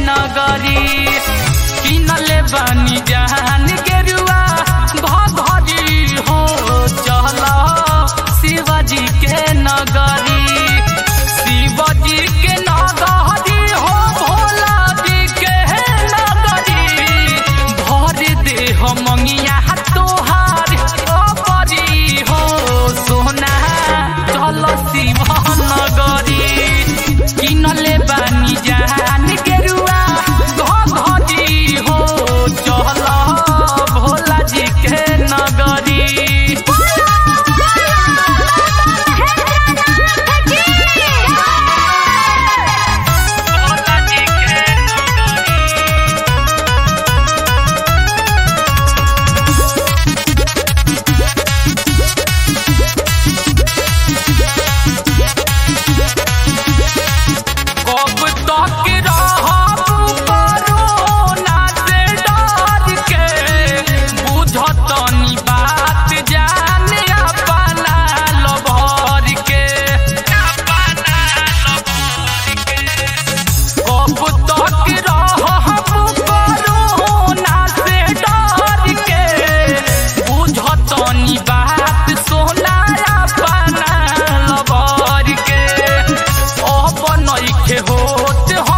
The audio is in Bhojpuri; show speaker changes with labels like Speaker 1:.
Speaker 1: नगरी किनले बानी जहान गेरुआ घरी हो चल शिवजी के नगरी शिवजी के नगरी हो भोला जी के नगरी भर दे हो मंगिया तोहार अपरी हो सोना चल शिव नगरी किनले बानी जान गेरुआ घरी हो चल भोला जी के नगरी भोला जी के नगरी कब तक रहब कोरोना से डर के बुझतनी बात जान अपना लभर के अपना लभर के कब तक रहब कोरोना से डर के बुझतनी बात सोना अपना लभर के अब नइखे होत